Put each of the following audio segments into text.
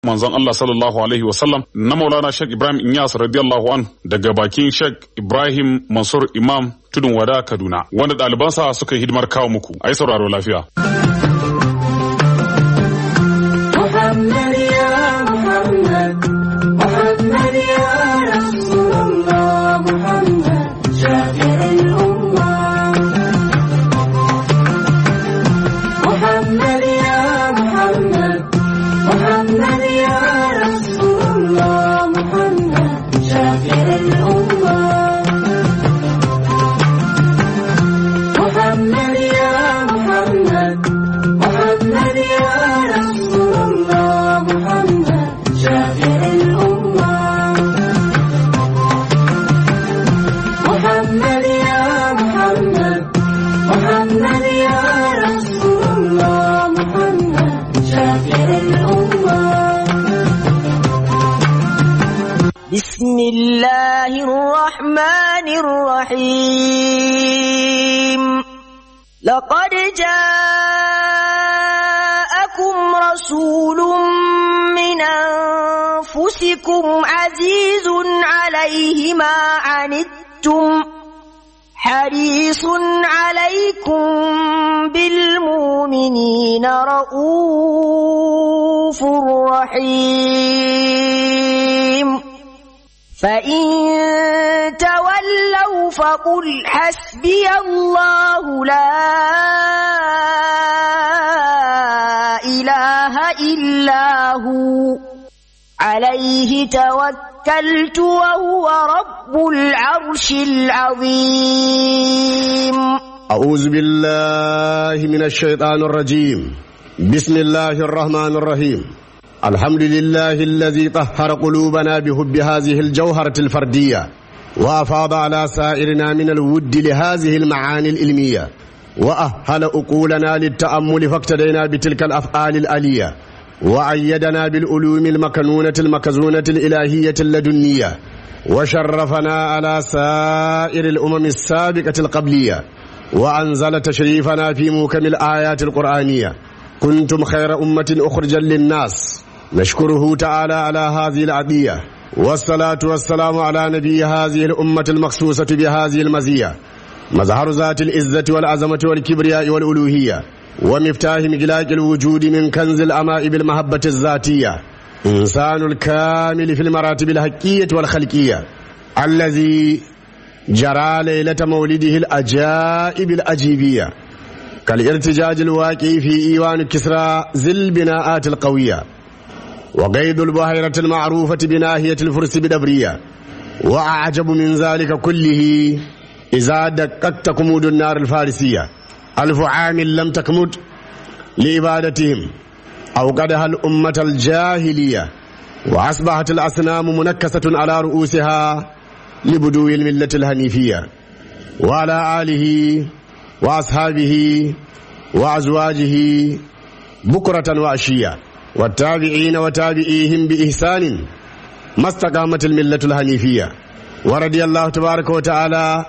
manzon Allah sallallahu alaihi wasallam na Maulana Sheikh Ibrahim Inyas radiyallahu an daga bakin Sheikh Ibrahim Mansur Imam Tudun Wada Kaduna wanda ɗalibansa suka yi hidimar kawo muku ai sauraro lafiya. محمد يا محمد محمد يا رسول الله محمد شافع الأمة محمد يا محمد محمد يا رسول الله محمد شافع الأمة محمد يا محمد محمد يا رسول الله محمد شافع الأمة محمد يا محمد محمد يا رسول الله محمد شافع الأمة بسم الله الرحمن الرحيم لقد جاءكم رسول من أنفسكم عزيز عليه ما عنتم حريص عليكم بالمؤمنين رؤوف رحيم فإن تولوا فقل حسبي الله لا إله إلا هو عليه توكلت وهو رب العرش العظيم أعوذ بالله من الشيطان الرجيم بسم الله الرحمن الرحيم الحمد لله الذي طهر قلوبنا بحب هذه الجوهرة الفردية وأفاض على سائرنا من الود لهذه المعاني العلمية وأهل أقولنا للتأمل فاقتدينا بتلك الأفعال الآلية وأيدنا بالعلوم المكنونة المكزونة الإلهية اللدنية وشرفنا على سائر الأمم السابقة القبلية وأنزل تشريفنا في موكم الآيات القرآنية كنتم خير أمة أخرجا للناس نشكره تعالى على هذه العطية والصلاة والسلام على نبي هذه الأمة المخصوصة بهذه المزية مظهر ذات العزة والعظمة والكبرياء والألوهية ومفتاح مجلاق الوجود من كنز الأمائب المحبة الذاتية إنسان الكامل في المراتب الحقية والخلقية الذي جرى ليلة مولده الأجائب الأجيبية كالارتجاج الواقع في إيوان كسرى ذي البناءات القوية وقيد البحيرة المعروفة بناهية الفرس بدبرية وأعجب من ذلك كله إذا دققت كمود النار الفارسية ألف عام لم تكمد لإبادتهم أوقدها الأمة الجاهلية وأصبحت الأصنام منكسة على رؤوسها لبدو الملة الهنيفية وعلى آله وأصحابه وأزواجه بكرة وعشية والتابعين وتابعيهم بإحسان ما استقامت الملة الهنيفية ورضي الله تبارك وتعالى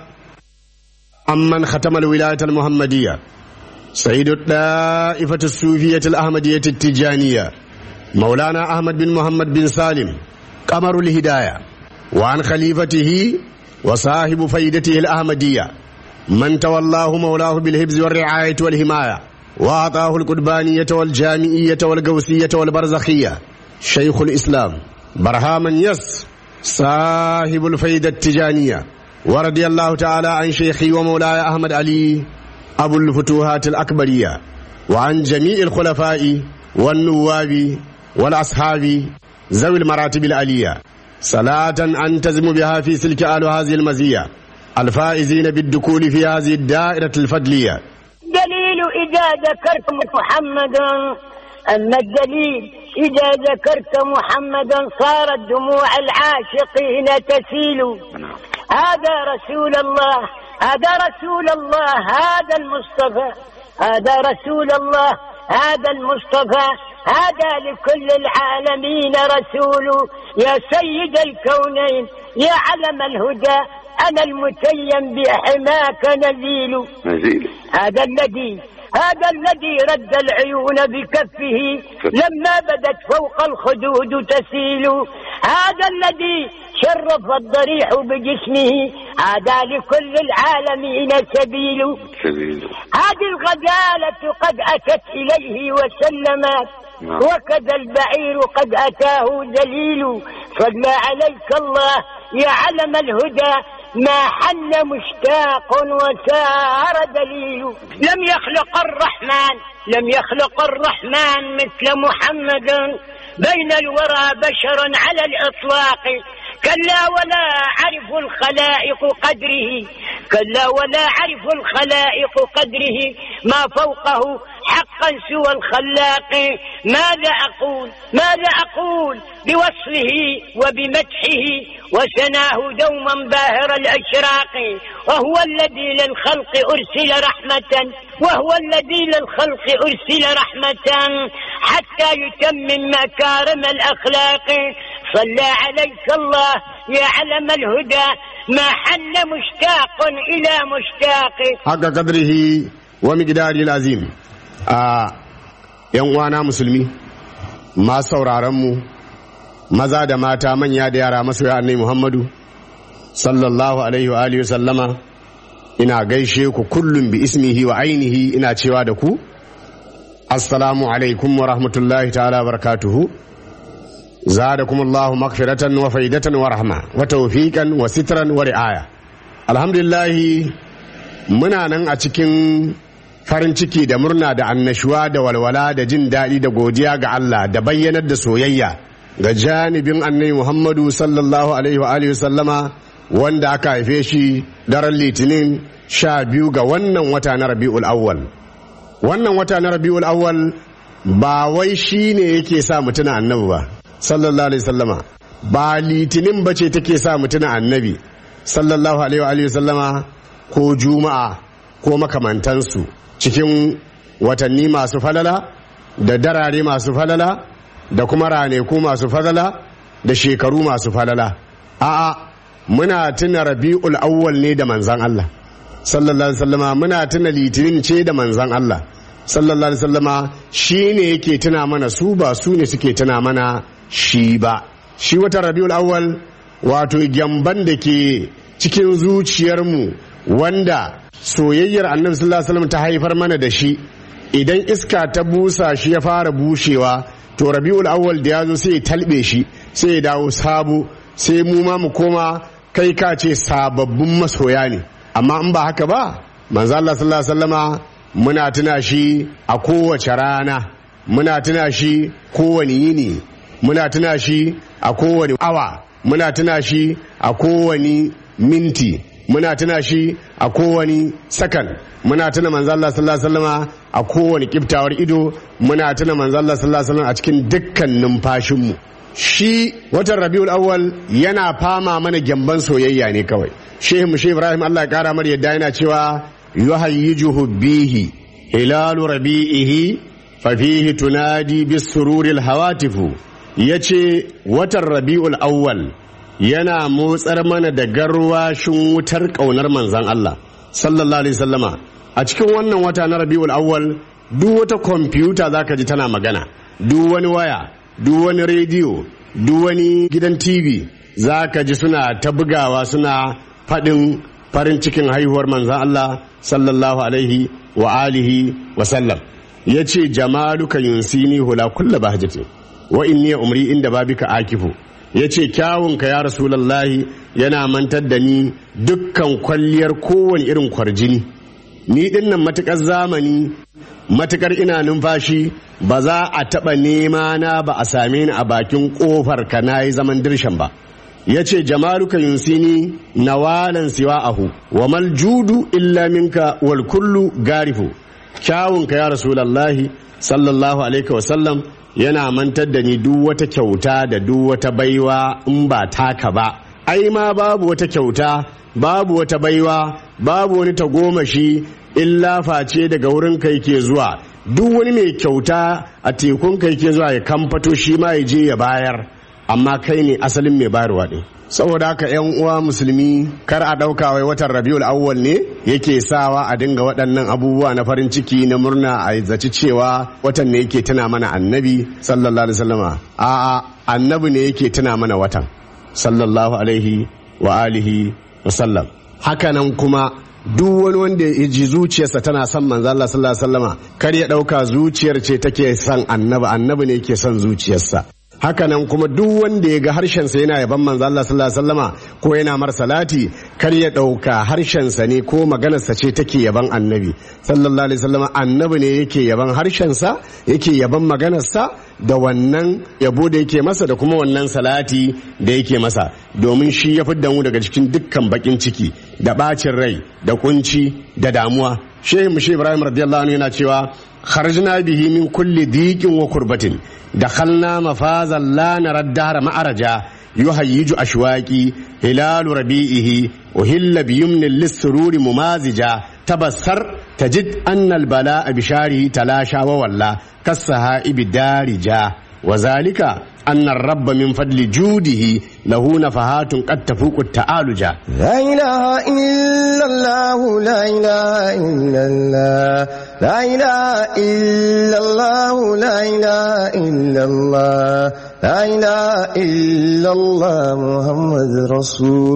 عمن ختم الولاية المحمدية سيد الطائفة الصوفية الأحمدية التجانية مولانا أحمد بن محمد بن سالم قمر الهداية وعن خليفته وصاحب فيدته الأحمدية من تولاه مولاه بالحفظ والرعاية والحماية وأعطاه القربانية والجامعية والقوسية والبرزخية شيخ الإسلام برهام يس صاحب الفيدة التجانية ورضي الله تعالى عن شيخي ومولاي أحمد علي أبو الفتوحات الأكبرية وعن جميع الخلفاء والنواب والأصحاب ذوي المراتب العلية صلاة أنتزم بها في سلك آل هذه المزية الفائزين بالدخول في هذه الدائرة الفضلية دليل إذا ذكرت محمدا أما الدليل إذا ذكرت محمدا صارت دموع العاشقين تسيل هذا رسول الله هذا رسول الله هذا المصطفى هذا رسول الله هذا المصطفى هذا لكل العالمين رسول يا سيد الكونين يا علم الهدى أنا المتيم بحماك نزيل نزيل هذا الذي هذا الذي رد العيون بكفه لما بدت فوق الخدود تسيل هذا الذي شرف الضريح بجسمه هذا لكل العالمين سبيل سبيل هذه الغزالة قد أتت إليه وسلمت نعم. وكذا البعير قد أتاه ذليل صلى عليك الله يا علم الهدى ما حن مشتاق وسار دليل لم يخلق الرحمن لم يخلق الرحمن مثل محمد بين الورى بشرا على الإطلاق كلا ولا عرف الخلائق قدره كلا ولا عرف الخلائق قدره ما فوقه حقا سوى الخلاق ماذا أقول ماذا أقول بوصفه وبمدحه وسناه دوما باهر الأشراق وهو الذي للخلق أرسل رحمة وهو الذي للخلق أرسل رحمة حتى يتمم مكارم الأخلاق صلى عليك الله يا علم الهدى ما حن مشتاق إلى مشتاق haka kadrihi wa miqdari azim a yan uwana musulmi masu sauraron mu maza da mata manya da yara masoya annabi Muhammadu sallallahu alaihi wa alihi wa sallama ina gaishe ku kullum bi ismihi wa ainihi ina cewa da ku assalamu alaikum wa rahmatullahi ta'ala wa barakatuhu زادكم الله مغفرة وفيدة ورحمة وتوفيقا وسترا ورعاية الحمد لله muna nan a cikin farin ciki da murna da annashuwa da walwala da jin daɗi da godiya ga Allah da bayyanar da soyayya ga janibin annabi Muhammadu sallallahu alaihi wa alihi sallama wanda aka haife shi daren litinin sha biyu ga wannan wata na rabi'ul awwal wannan wata na rabi'ul awwal ba wai shi ne yake sa mutuna annabi ba sallallahu alaihi sallama ba litinin ba ce take sa mutuna annabi sallallahu alaihi wa alihi sallama ko juma'a ko makamantansu cikin watanni masu falala da darare masu falala da kuma raneku masu falala da shekaru masu falala a'a muna tuna rabi'ul awwal ne da manzan Allah sallallahu alaihi wasallama muna tuna litinin ce da manzan Allah sallallahu alaihi wasallama shi ne yake tuna mana su ba su ne suke tuna mana shi ba shi wata rabi'ul awwal wato gyamban da ke cikin zuciyarmu wanda soyayyar annabi sallallahu alaihi wasallam ta haifar mana da shi idan iska ta busa shi ya fara bushewa to rabi'ul awwal da ya zo sai ya talbe shi sai ya dawo sabo sai mu ma mu koma kai ka ce sababbin masoya ne amma in ba haka ba manzo Allah sallallahu alaihi wasallama muna tuna shi a kowace rana muna tuna shi kowane yini muna tuna shi a kowane awa muna tuna shi a kowane minti muna tuna shi a kowane sakan muna tuna manzo Allah sallallahu alaihi wasallama a kowane kiftawar ido muna tuna manzo Allah sallallahu alaihi wasallam a cikin dukkan numfashinmu shi watan Rabiul Awwal yana fama mana gyamban soyayya ne kawai Shehu Mushe Ibrahim Allah ya kara mar yadda yana cewa yuhayyijuhu bihi hilalu rabi'ihi fa fihi tunadi bis sururil hawatifu yace watan Rabiul Awwal yana motsar mana da garwashin wutar ƙaunar manzan Allah sallallahu alaihi sallama a cikin wannan wata na rabi'ul awwal duk wata kwamfuta zaka ji tana magana duk wani waya duk wani rediyo duk wani gidan tv zaka ji suna ta bugawa suna faɗin farin cikin haihuwar manzan Allah sallallahu alaihi wa alihi wa sallam ya ce jamaluka yunsini hula kulla bahjati wa inni umri inda babika akifu ya ce kyawunka ya rasulallahi yana mantar da ni dukkan kwalliyar kowane irin kwarjini ni dinnan matukar zamani matukar ina numfashi ba za a taɓa nema na ba a same ni a bakin ƙofar ka na yi zaman dirshan ba ya ce jamaluka yunsini nawalan siwa ahu wa mal judu illa minka wal kullu garifu kyawunka ya rasulallahi sallallahu alaihi wasallam yana mantar da ni duk wata kyauta da duk wata baiwa in ba taka ba ai ma babu wata kyauta babu wata baiwa babu wani tagomashi illa face daga wurin kai ke zuwa duk wani mai kyauta a tekun kai ke zuwa ya kamfato shi ma ya je ya bayar amma kai ne asalin mai bayarwa ɗin saboda haka yan uwa musulmi kar a ɗauka wai watan rabiul awwal ne yake sawa a dinga waɗannan abubuwa na farin ciki na murna a zaci cewa watan ne yake tuna mana annabi sallallahu alaihi wasallama a'a annabi ne yake tuna mana watan sallallahu alaihi wa alihi wasallam hakanan kuma duk wani wanda ya ji zuciyarsa tana son manzo Allah sallallahu alaihi wasallama kar ya dauka zuciyar ce take son annabi annabi ne yake son zuciyarsa hakanan kuma duk wanda ya ga harshensa yana yaban manzo Allah sallallahu alaihi wasallama ko yana mar salati kar ya dauka harshensa ne ko maganarsa ce take yaban annabi sallallahu alaihi wasallama annabi ne yake yaban harshensa yake yaban maganarsa da wannan yabo da yake masa da kuma wannan salati da yake masa domin shi ya fidda mu daga cikin dukkan bakin ciki da bacin rai da kunci da damuwa shehu mushe ibrahim radiyallahu anhu yana cewa kharajna bihi min kulli diqin wa kurbatin dakhalna mafazan la nara dahra ma'araja yuhayyiju ashwaqi hilalu rabi'ihi uhilla biyumni lis-sururi mumazija tabassar tajid anna al-bala'a bisharihi talasha wa walla كالسهائب دارجا وذلك أن الرب من فضل جوده له نفحات قد تفوق التعالجا لا إله إلا الله لا إله إلا الله لا إله إلا الله لا إله إلا الله لا إله إلا الله محمد رسول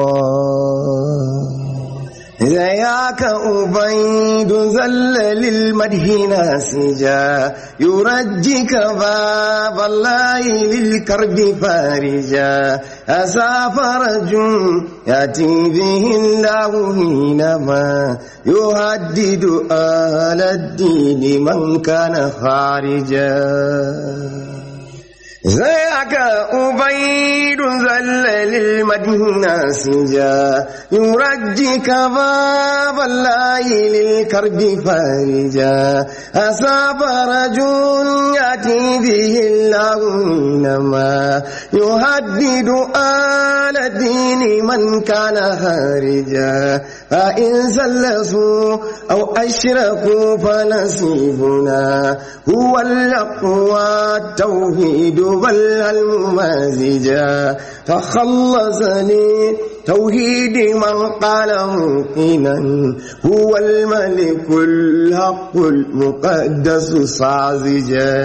الله ذاك أبيد زل للمدح ناسجا يرجك باب الله للكرب فارجا أسى فرج يأتي به الله حينما يهدد آل الدين من كان خارجا ذاك أبيد زل للمدينة سجا يرجك باب الله للكرب فارجا أصاب رجل يأتي به الله إنما يهدد آل الدين من كان هارجا فإن سلسوا أو أشركوا فنصيبنا هو الأقوى التوحيد بل الممازجا فخلصني توحيد من قال موقنا هو الملك الحق المقدس صازجا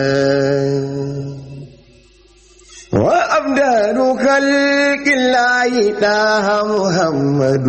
وأبدال خلق الله تاه محمد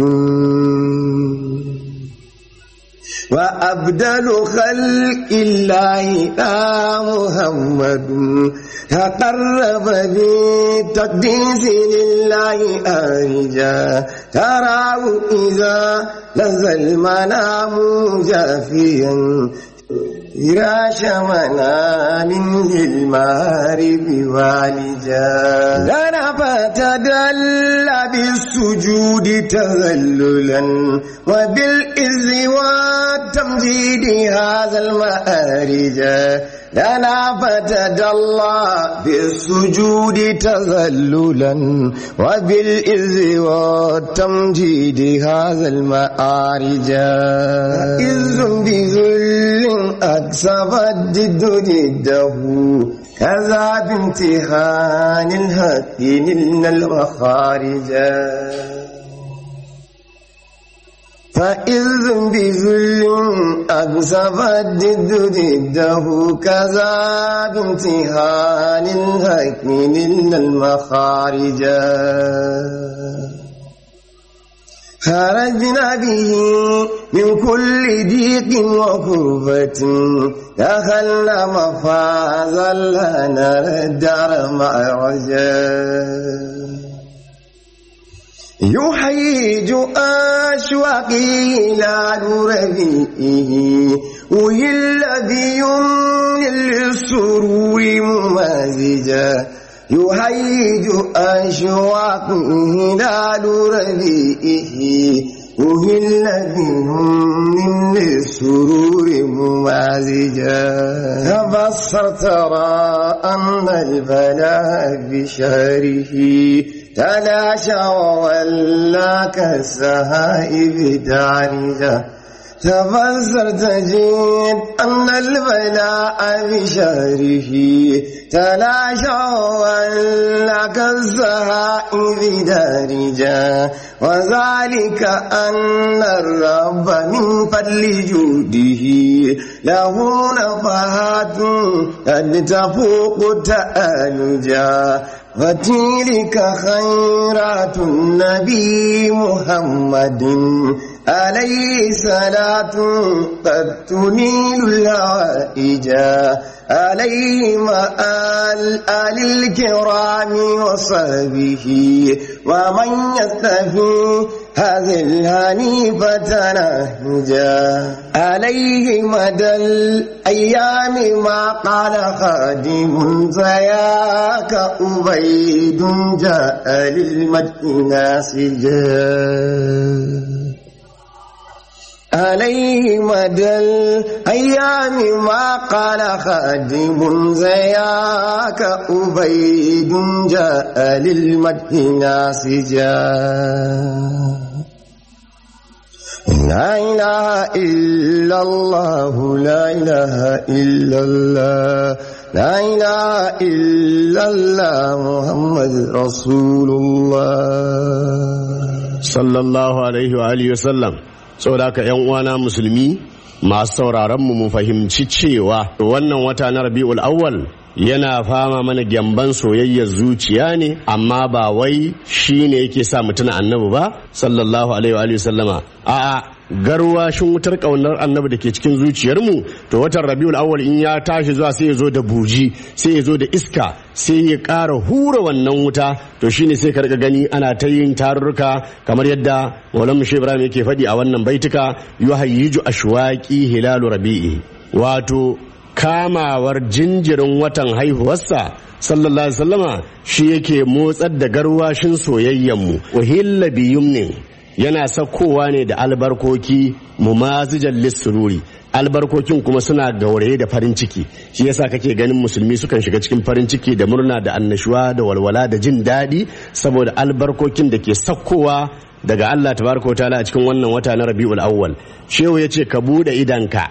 وأبدل خلق الله تا محمد تقرب بتقديس لله أرجا تراه إذا لذ المنام جافيا فراش منام للمغرب والجا لنا فتدل بالسجود تذللا وبالإذ والتمجيد هذا المآرج لنا فتدلى بالسجود تذللا وبالإذ والتمجيد هذا المآرج إذ بذل أكسب الجد جده كذا بامتحان الهك نلنا المخارج فإذ بذل أكسب الجد جده كذا بامتحان الهك نلنا المخارج خرجنا به من كل ضيق وكربة دخلنا مفازا لا نرى الدار معرجا يحيج أشواقي إلى ربيئه ويل بيمن للسرور ممازجا يهيج أشواقه إلى ربيئه أهل بهم من السرور ممازجا تبصر ترى أن البلاء بشهره تلاشى وولى كالسهائب دارجا تبصر تجد أن البلاء بشهره تلاشى وولى كالزهائر دارجا وذلك أن الرب من فضل جوده له نفحات قد تفوق تألجا وتلك خيرات النبي محمد عليه صلاة قد تنيل العائج عليه مآل آل الكرام وصحبه ومن يستفي هذه الهنيفة نهجا عليه مدى الأيام ما قال خادم زياك أبيد جاء للمجد ناسجا عليه مدى الأيام ما قال خادم زياك أبيد جاء للمدح ناسجا لا إله إلا الله لا إله إلا الله لا إله إلا الله محمد رسول الله sallallahu alaihi wa alihi wasallam saboda haka yan uwana musulmi masu sauraron mu mu fahimci cewa wannan wata na Rabiul Awwal yana fama mana gyamban soyayyar zuciya ne amma ba wai shine yake sa mutuna annabi ba sallallahu alaihi wa alihi wasallama a'a garwashin wutar kaunar annabi da ke cikin zuciyarmu to watan rabiul awwal in ya tashi zuwa sai ya zo da buji sai ya zo da iska sai ya ƙara hura wannan wuta to shine sai ka riga gani ana ta yin tarurruka kamar yadda Maulana Shehu Ibrahim yake faɗi a wannan baituka yuhayyiju ashwaqi hilalu rabi'i wato kamawar jinjirin watan haihuwarsa sallallahu alaihi wasallama shi yake motsar da garwashin soyayyenmu uhilla biyumnin yana sakkowa ne da albarkoki mumazijan lissururi albarkokin kuma suna gauraye da farin ciki shi yasa kake ganin musulmi sukan shiga cikin farin ciki da murna da annashuwa da walwala da jin daɗi saboda albarkokin da ke sakkowa daga Allah tabaraka ta'ala a cikin wannan wata na Rabiul Awwal shehu yace ka bude idanka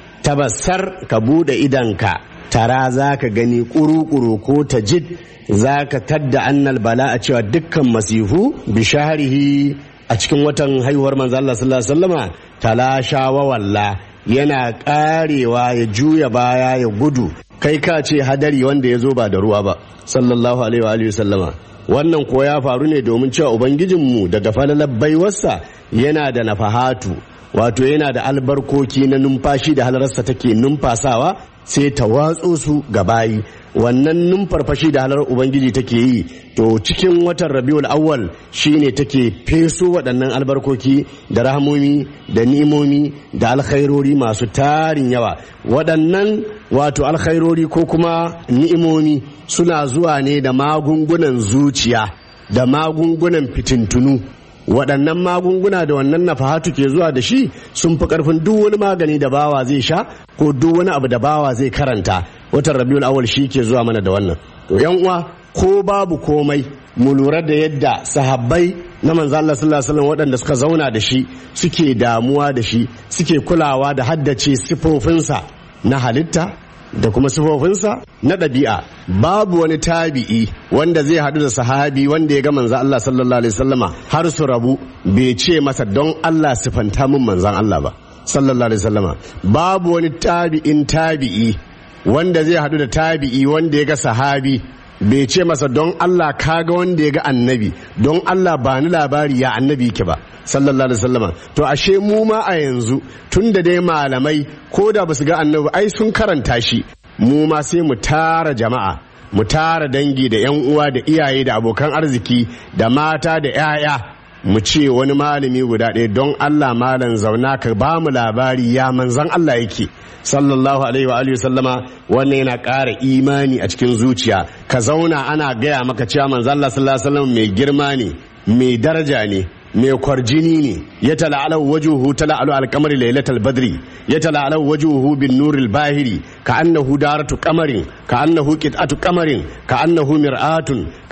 tabassar ka bude idanka tara zaka gani kuru-kuru ko tajid zaka tadda annal bala a cewa dukkan masifu bishaharihi a cikin watan haihuwar manzo Allah sallallahu alaihi wasallama talasha wa walla yana karewa ya juya baya ya gudu kai ka ce hadari wanda ya zo ba da ruwa ba sallallahu alaihi wa alihi wasallama wannan ko ya faru ne domin cewa ubangijinmu daga falalar baiwarsa yana da nafahatu wato yana da albarkoki na numfashi da halararsa take numfasawa sai ta watso su ga bayi wannan numfarfashi da halar ubangiji take yi to cikin watan rabiul awwal shine take feso waɗannan albarkoki da rahamomi da ni'imomi da alkhairori masu tarin yawa waɗannan wato alkhairori ko kuma ni'imomi suna zuwa ne da magungunan zuciya da magungunan fitintunu waɗannan magunguna da wannan nafahatu ke zuwa da shi sun fi ƙarfin duk wani magani da bawa zai sha ko duk wani abu da bawa zai karanta watan rabiul awal shi ke zuwa mana da wannan to yan uwa ko babu komai mu lura da yadda sahabbai na manzo Allah sallallahu alaihi wasallam waɗanda suka zauna da shi suke damuwa da shi suke kulawa da haddace sifofinsa na halitta da kuma sifofinsa na ɗabi'a babu wani tabi'i wanda zai haɗu da sahabi wanda ya ga manzan Allah sallallahu alaihi wasallama har su rabu bai ce masa don Allah sifanta min manzan Allah ba sallallahu alaihi wasallama babu wani tabi'in tabi'i wanda zai haɗu da tabi'i wanda ya ga sahabi bai ce masa don Allah kaga wanda ya ga annabi don Allah ba ni labari ya annabi ke ba sallallahu alaihi wasallama to ashe mu ma a yanzu tun da dai malamai ko da basu ga annabi ai sun karanta shi mu ma sai mu tara jama'a mu tara dangi da yan uwa da iyaye da abokan arziki da mata da 'ya'ya mu ce wani malami guda ɗaya don Allah malam zauna ka ba mu labari ya manzan Allah yake sallallahu alaihi wa alihi sallama wannan yana ƙara imani a cikin zuciya ka zauna ana gaya maka cewa manzan Allah sallallahu alaihi wasallam mai girma ne mai daraja ne mai kwarjini ne ya tala'ala wajuhu tala'alu alkamari lailatul badri ya tala'ala wajuhu bin nuril bahiri ka annahu daratu kamarin ka annahu qit'atu kamarin ka annahu mir'atun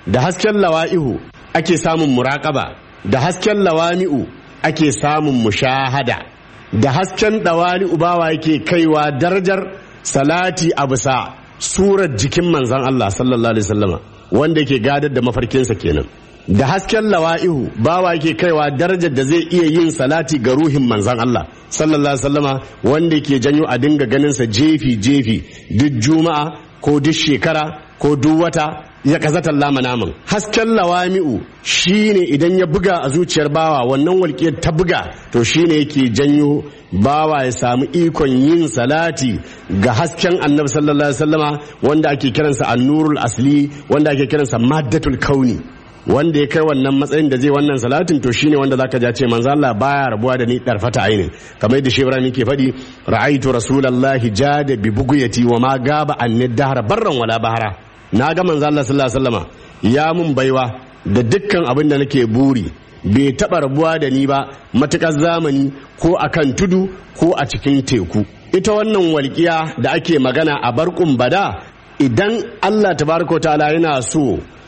da hasken lawa'ihu ake samun muraƙaba da hasken lawami'u ake samun mushahada da hasken ɗawali'u bawa yake kaiwa darajar salati a bisa surar jikin manzan Allah sallallahu alaihi wasallama wanda yake gadar da mafarkinsa kenan da hasken lawa'ihu bawa yake kaiwa darajar da zai iya yin salati ga ruhin manzan Allah sallallahu alaihi wasallama wanda yake janyo a dinga ganinsa jefi jefi duk juma'a ko duk shekara ko duk wata ya kazatan lama naman hasken lawami'u shine idan ya buga a zuciyar bawa wannan walƙiyar ta buga to shine yake janyo bawa ya samu ikon yin salati ga hasken annabi sallallahu alaihi wasallama wanda ake kiransa annurul asli wanda ake kiransa maddatul kauni wanda ya kai wannan matsayin da zai wannan salatin to shine wanda zaka ja ce manzo Allah baya rabuwa da ni darfata ainin kamar yadda shi Ibrahim yake faɗi ra'aitu rasulullahi jada bi buguyati wa ma gaba anni dahra barran wala bahara na ga manzo Allah sallallahu alaihi wasallama ya mun baiwa da dukkan abin da nake buri bai taɓa rabuwa da ni ba matuƙar zamani ko akan tudu ko a cikin teku ita wannan walƙiya da ake magana a barkun bada idan Allah tabaraka ta'ala yana so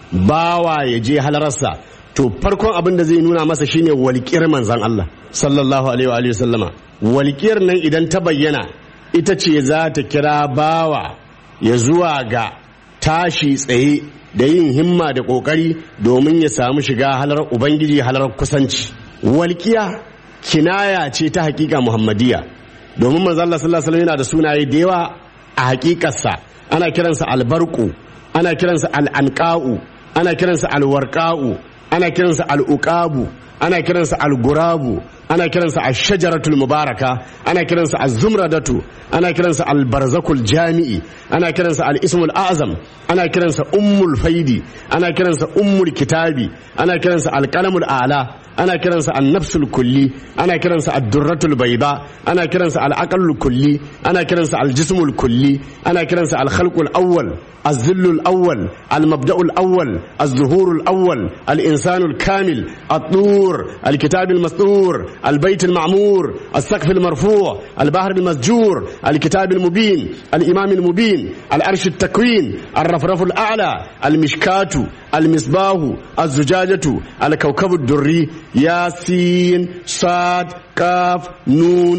bawa ya je halararsa to farkon abin da zai nuna masa shine walƙiyar manzan Allah sallallahu alaihi wa alihi sallama walƙiyar nan idan ta bayyana ita ce za ta kira bawa ya zuwa ga tashi tsaye da yin himma da ƙoƙari domin ya samu shiga halar ubangiji halar kusanci walƙiya kinaya ce ta hakika muhammadiyya domin manzan Allah sallallahu alaihi yana da sunaye da yawa a hakikarsa ana kiransa albarku ana kiransa al'anqa'u ana kiransa alwarqa'u ana kiransa al'uqabu ana kiransa algurabu ana kiransa ashajaratul mubaraka ana kiransa az-zumradatu ana kiransa al-barzakul jami'i ana kiransa al-ismul a'zam ana kiransa ummul faidi ana kiransa ummul kitabi ana kiransa al-qalamul a'la ana kiransa an-nafsul kulli ana kiransa ad-durratul bayda ana kiransa al-aqlul kulli ana kiransa al-jismul kulli ana kiransa al-khalqul awwal الذل الأول المبدأ الأول الظهور الأول الإنسان الكامل الطور الكتاب المسطور البيت المعمور السقف المرفوع البحر المسجور الكتاب المبين الإمام المبين الأرش التكوين الرفرف الأعلى المشكات المصباح الزجاجة الكوكب الدري ياسين صاد كاف نون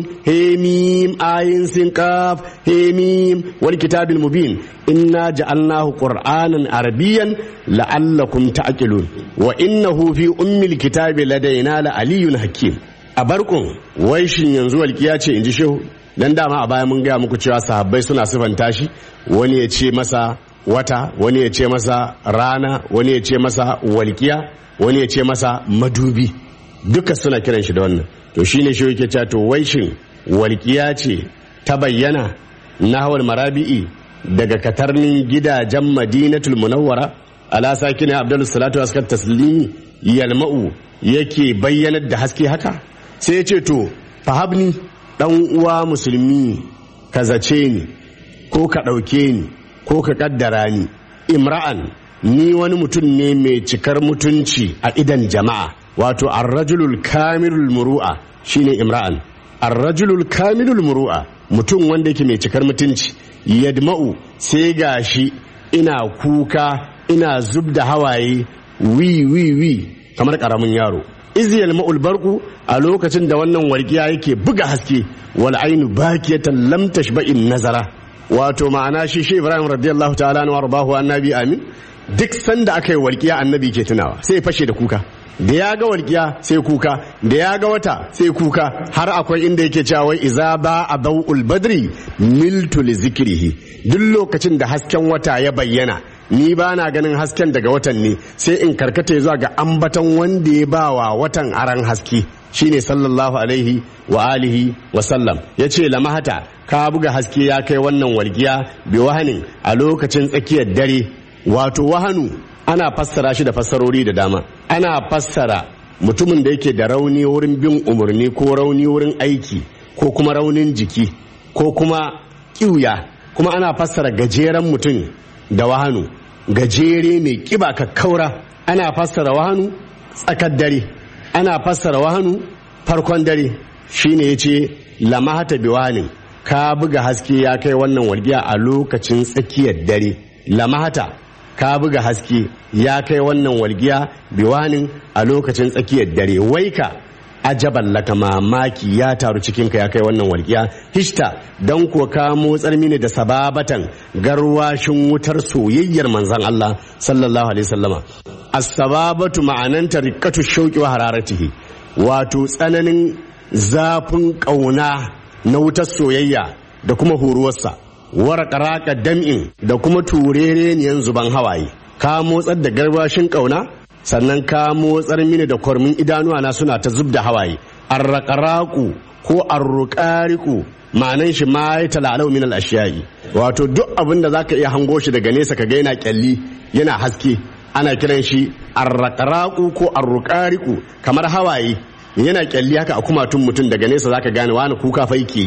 هيميم آين سين كاف هيميم والكتاب المبين إنا جعلناه قرآنا عربيا لعلكم تعقلون وإنه في أم الكتاب لدينا لعلي حكيم أبركم ويشن ينزو الكياتي إنجي شهو dan dama a baya mun gaya muku cewa sahabbai suna sifanta shi wani ya ce masa wata wani ya ce masa rana wani ya ce masa walkiya wani ya ce masa madubi duka suna kiran shi da wannan to shine shi yake cewa to wai shin walkiya ce ta bayyana nahwal marabi'i daga katarnin gidajen madinatul munawwara ala sakina abdul salatu askar taslimi yalma'u yake bayyanar da haske haka sai ya ce to fahabni dan uwa musulmi ka zace ni ko ka ɗauke ni ko ka kaddara ni imra'an ni wani mutum ne mai cikar mutunci a idan jama'a wato arrajulul kamilul muru'a shine imra'an arrajulul kamilul muru'a mutum wanda yake mai cikar mutunci yadma'u sai gashi ina kuka ina zub da hawaye wi wi wi kamar karamin yaro iziyal ma'ul barku a lokacin da wannan walƙiya yake buga haske wal ainu bakiyatan lam tashba'in nazara wato ma'ana shi shi Ibrahim radiyallahu ta'ala anhu warbahu annabi amin duk sanda aka yi walƙiya annabi ke tunawa sai fashe da kuka da ya ga walƙiya sai kuka da ya ga wata sai kuka har akwai inda yake cewa wai iza ba a bau'ul badri miltu li zikrihi duk lokacin da hasken wata ya bayyana ni ba na ganin hasken daga watan ne sai in karkata zuwa ga ambatan wanda ya ba wa watan aran haske shine sallallahu alaihi wa alihi wa sallam ya ce lamahata ka buga haske ya kai wannan walgiya bi wahanin a lokacin tsakiyar dare wato wahanu ana fassara shi da fassarori da dama ana fassara mutumin da yake da rauni wurin bin umarni ko rauni wurin aiki ko kuma raunin jiki ko kuma kiuya kuma ana fassara gajeren mutum da wahanu gajere mai kiba kakkaura ana fassara wahanu tsakar dare ana fassara wahanu farkon dare shine yace lamahata biwanin ka buga haske ya kai wannan walgiya a lokacin tsakiyar dare lamahata ka buga haske ya kai wannan walgiya biwanin a lokacin tsakiyar dare waika ajaban laka mamaki ya taru cikinka ya kai wannan walƙiya hishta don ko ka motsar mini da sababatan garwashin wutar soyayyar manzan Allah sallallahu alaihi wasallama as-sababatu ma'ananta riqqatu shauqi wa hararatihi wato tsananin zafin kauna na wutar soyayya da kuma horuwarsa warqaraka dam'in da kuma turereniyan zuban hawaye ka motsar da garwashin kauna sannan ka motsar mini da kwarmin idanuwa na suna ta zub da hawaye arraƙaraƙu ko arruƙariƙu ma'anan shi ma ya talalau min al-ashiyai wato duk abin da zaka iya hango shi daga nesa ka ga yana kyalli yana haske ana kiran shi arraƙaraƙu ko arruƙariƙu kamar hawaye yana kyalli haka a kumatun mutum daga nesa zaka gane wani kuka fa yake yi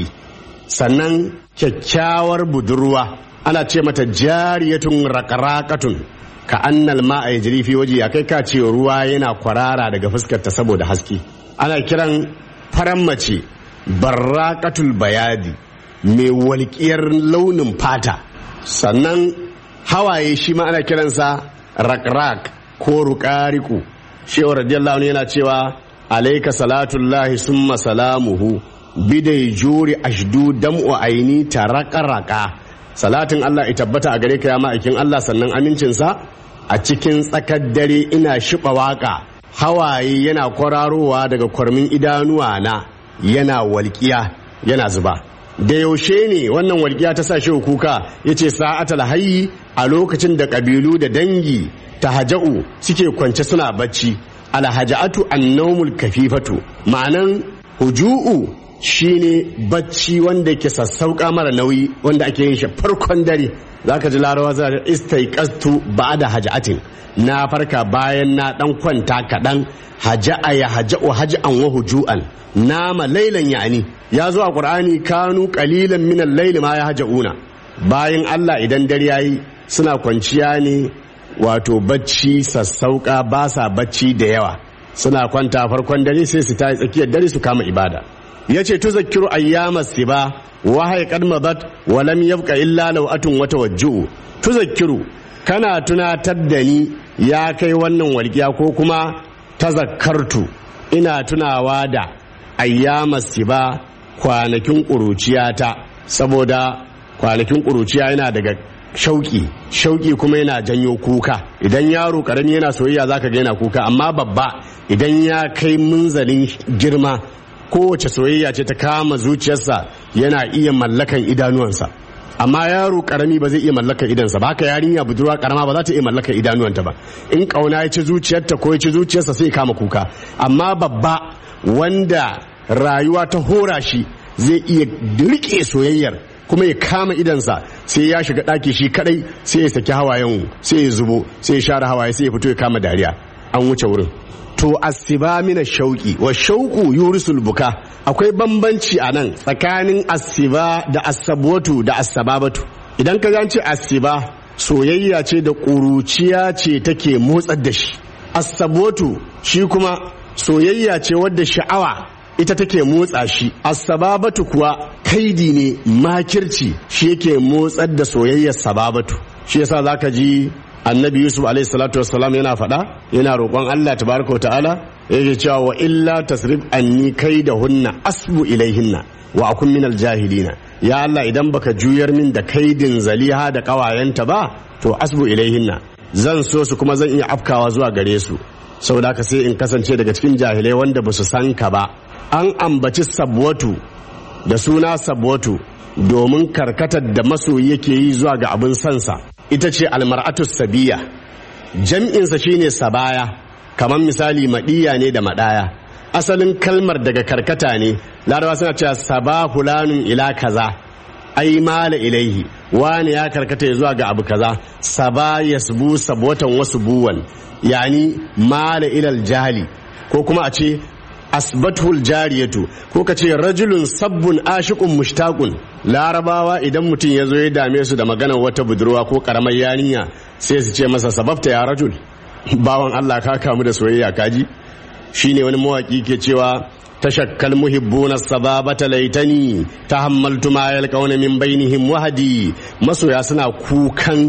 sannan kyakkyawar budurwa ana ce mata jariyatun raƙaraƙatun ka annal ma'a ya jiri fi waje ya kai ka ce ruwa yana kwarara daga fuskarta saboda haske ana kiran faran mace barraqatul bayadi mai walƙiyar launin fata sannan hawaye shi ma ana kiransa rakrak ko ruƙariku shehu radiyallahu anhu yana cewa alaika salatullahi summa salamuhu bidai juri ashdu dam'u aini taraqaraka salatin Allah ya tabbata a gare ka ya ma'aikin Allah sannan amincinsa a cikin tsakar dare ina shiɓa waƙa hawaye yana kwararowa daga kwarmin idanuwa na yana walƙiya yana zuba da yaushe ne wannan walƙiya ta sa shi kuka ya ce sa'atal hayyi a lokacin da ƙabilu da dangi ta haja'u suke kwance suna bacci alhaja'atu annaumul kafifatu ma'anan huju'u shine bacci wanda ke sassauka mara nauyi wanda ake yin shi farkon dare zaka ji larawa za ta istaiqastu ba'da haja'atin na farka bayan na dan kwanta kaɗan haja'a ya haja'u haja'an wa huju'an nama lailan yani ya zo a qur'ani kanu qalilan min al-layli ma ya haja'una bayan Allah idan dare yayi suna kwanciya ne wato bacci sassauka ba sa bacci da yawa suna kwanta farkon dare sai su tayi tsakiyar dare su kama ibada yace tuzakkiru ayyamas siba wa hayqad madat wa lam yabqa illa law'atun wa tawajju'u tuzakkiru kana tunatar da ni ya kai wannan walƙiya ko kuma tazakkartu ina tunawa da ayyamas siba kwanakin ƙuruciyata saboda kwanakin ƙuruciya yana daga shauki shauki kuma yana janyo kuka idan yaro karami yana soyayya zaka ga yana kuka amma babba idan ya kai munzalin girma kowace soyayya ce ta kama zuciyarsa yana iya mallakan idanuwansa amma yaro karami ba zai iya mallakan idansa ba haka yarinya budurwa karama ba za ta iya mallakan idanuwanta ba in kauna ya ci zuciyarta ko ya ci zuciyarsa sai kama kuka amma babba wanda rayuwa ta hora shi zai iya rike soyayyar kuma ya kama idansa sai ya shiga ɗaki shi kadai sai ya saki hawayen sai ya zubo sai ya share hawaye sai ya fito ya kama dariya an wuce wurin to asiba mina shauki wa shauku yurisul buka akwai bambanci a nan tsakanin asiba da asabwatu da asababatu idan ka ce asiba soyayya ce da ƙuruciya ce take motsar da shi asabwatu shi kuma soyayya ce wadda sha'awa ita take motsa shi asababatu kuwa kaidi ne makirci shi yake motsar da soyayyar sababatu shi yasa zaka ji annabi yusuf alaihi salatu wassalam yana faɗa yana roƙon allah tabaraka wa ta'ala yake cewa wa illa tasrif anni da hunna asbu ilaihinna wa akun minal jahilina ya allah idan baka juyar min da kaidin zaliha da ƙawayenta ba to asbu ilaihinna zan so su kuma zan iya afkawa zuwa gare su saboda haka sai in kasance daga cikin jahilai wanda ba su san ka ba an ambaci sabwatu da suna sabwatu domin karkatar da masoyi yake yi zuwa ga abin sansa ita ce almar'atu sabiya jam'insa shine sabaya kamar misali maɗiya ne da maɗaya asalin kalmar daga karkata ne larabawa suna cewa saba fulanun ila kaza ai mala ilaihi wani ya karkata ya zuwa ga abu kaza saba yasbu sabwatan wasu buwan yani mala ilal jahili ko kuma a ce asbatul jariyatu ko ka ce rajulun sabbun ashiqun mushtaqun larabawa idan mutum ya zo ya dame su da maganar wata budurwa ko karamar yarinya sai su ce masa sababta ya rajul bawan Allah ka kamu da soyayya kaji shine wani mawaki ke cewa tashakkal muhibbuna sababata laitani tahammaltu ma yalqawna min bainihim wahadi masoya suna kukan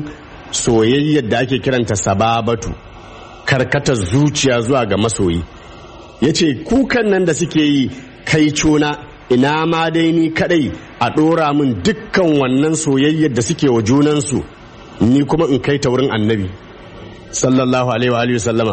soyayyar da ake kiranta sababatu karkatar zuciya zuwa ga masoyi ya ce kukan nan da suke yi kai cuna ina ma dai ni kadai a ɗora min dukkan wannan soyayyar da suke wa junansu ni kuma in kai ta wurin annabi sallallahu alaihi wa alihi wa sallama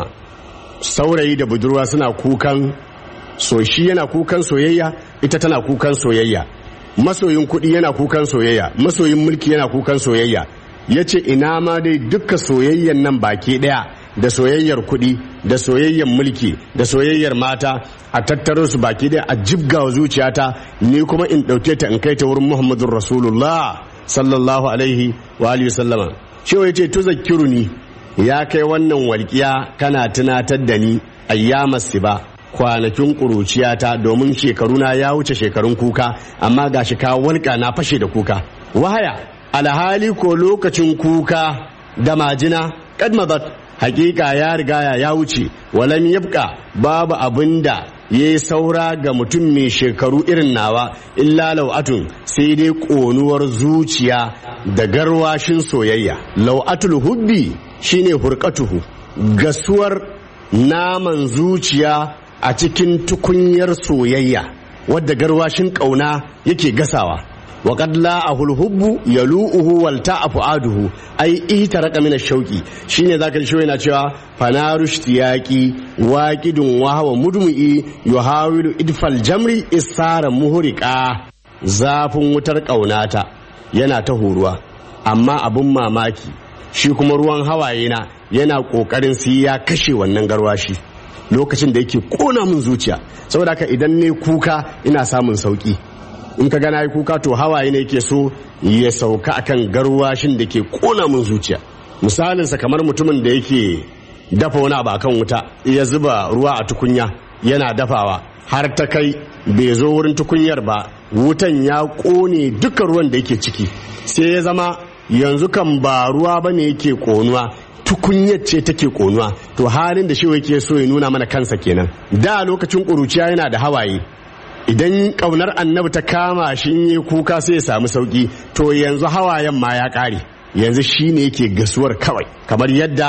saurayi da budurwa suna kukan so shi yana kukan soyayya ita tana kukan soyayya masoyin kuɗi yana kukan soyayya masoyin mulki yana kukan soyayya ya ce ina ma dai duka soyayyan nan baki ɗaya da soyayyar kuɗi da soyayyar mulki da soyayyar mata a tattaro su baki ɗaya a jibga wa zuciyata ni kuma in ɗauke ta in kai ta wurin muhammadun rasulullah sallallahu alaihi wa alihi sallama shi ya ce tuzakkiruni ya kai wannan walƙiya kana tunatar da ni ayyamas ba kwanakin ƙuruciyata domin shekaruna ya wuce shekarun kuka amma gashi ka walƙa na fashe da kuka wahaya alhali ko lokacin kuka da majina kad madat hakika ya riga ya wuce walam yabqa babu abinda ya yi saura ga mutum mai shekaru irin nawa illa lau'atun sai dai ƙonuwar zuciya da garwashin soyayya lau'atul hubbi shine hurkatuhu gasuwar naman zuciya a cikin tukunyar soyayya wadda garwashin ƙauna yake gasawa وقد لاءه الحب يلوؤه والتعف عاده اي اهترق من الشوق shine zaka ji yana cewa fanaru ishtiyaqi waqidun wa huwa mudmi'i yuhawilu idfal jamri isara muhriqa zafin wutar ƙaunata yana ta horuwa amma abun mamaki shi kuma ruwan hawaye na yana kokarin sai ya kashe wannan garwashi lokacin da yake kona min zuciya saboda haka idan ne kuka ina samun sauki in ka gana yi kuka to hawaye ne ke so ya sauka akan garwashin da ke kona min zuciya misalinsa kamar mutumin da yake dafa wani abu akan wuta ya zuba ruwa a tukunya yana dafawa har ta kai bai zo wurin tukunyar ba wutan ya kone duka ruwan da yake ciki sai ya zama yanzu kan ba ruwa ba ne yake konuwa tukunyar ce take konuwa to halin da shi yake so ya nuna mana kansa kenan da lokacin ƙuruciya yana da hawaye idan ƙaunar annabi ta kama shi in yi kuka sai ya samu sauki to yanzu hawayen ma ya ƙare yanzu shi ne yake gasuwar kawai kamar yadda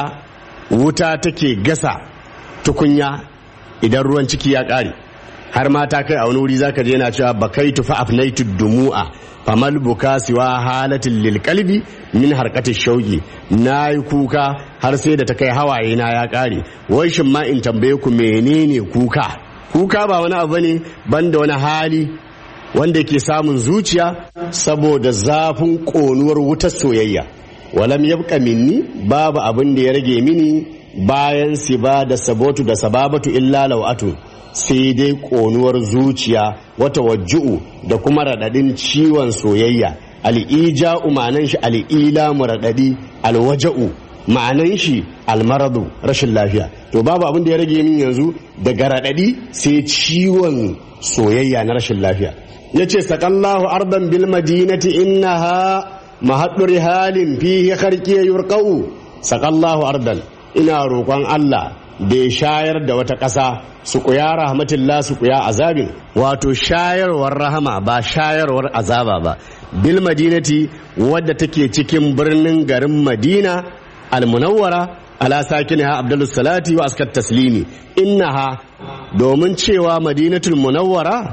wuta take gasa tukunya idan ruwan ciki ya ƙare har ma ta kai a wani wuri zaka je yana cewa bakaitu fa afnaitu dumu'a famal buka siwa halatin lil qalbi min harkati shauki nayi kuka har sai da ta kai hawaye na ya ƙare wai shin ma in tambaye ku menene kuka kuka ba wani abu ne banda wani hali wanda ke samun zuciya saboda zafin ƙonuwar wutar soyayya walam yabqa minni babu abin da ya rage mini bayan siba da sabotu da sababatu illa law'atu sai dai ƙonuwar zuciya wata wajju'u da kuma raɗaɗin ciwon soyayya al'ija umanan shi al'ila mu raɗaɗi alwaja'u ma'anan shi almaradu rashin lafiya to babu abin da ya rage min yanzu daga raɗaɗi sai ciwon soyayya na rashin lafiya ya ce saƙallahu ardan bil madinati innaha mahaɗuri halin fihi harkiya yurƙau saƙallahu ardan ina roƙon Allah da ya shayar da wata ƙasa su kuya rahmatillah su kuya azabin wato shayarwar rahama ba shayarwar azaba ba bil madinati wadda take cikin birnin garin madina almunawwara ala sakiniha abdulus salati wa askat taslimi innaha domin cewa madinatul munawwara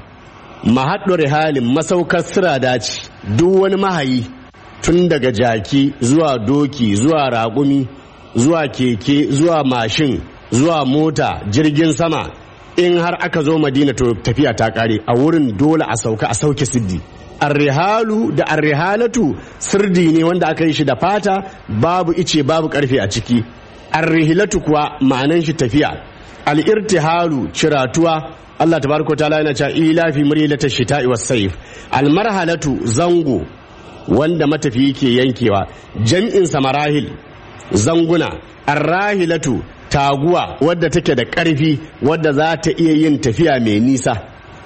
mahaɗu halin masaukar sirada ce duk wani mahayi tun daga jaki zuwa doki zuwa raƙumi zuwa keke zuwa mashin zuwa mota jirgin sama in har aka zo madina to tafiya ta ƙare a wurin dole a sauka a sauke siddi arrihalu da arrihalatu sirdi ne wanda aka yi shi da fata babu ice babu karfe a ciki arrihilatu kuwa ma'anan shi tafiya al'irtihalu ciratuwa Allah tabaraka ta'ala yana cewa ila fi murilata shita'i was sayf almarhalatu zango wanda matafiyi ke yankewa jam'in samarahil zanguna arrahilatu taguwa wadda take da ƙarfi wadda za ta iya yin tafiya mai nisa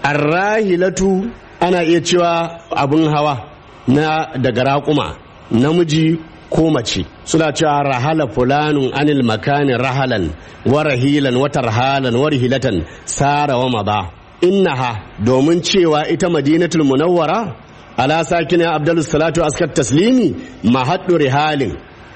arrahilatu ana iya cewa abin hawa na daga raƙuma namiji ko mace suna cewa rahala fulanun anil makani rahalan wa rahilan wa tarhalan wa rihilatan sara wa maza innaha domin cewa ita madinatul munawwara ala sakina abdul salatu askar taslimi mahaddu rihalin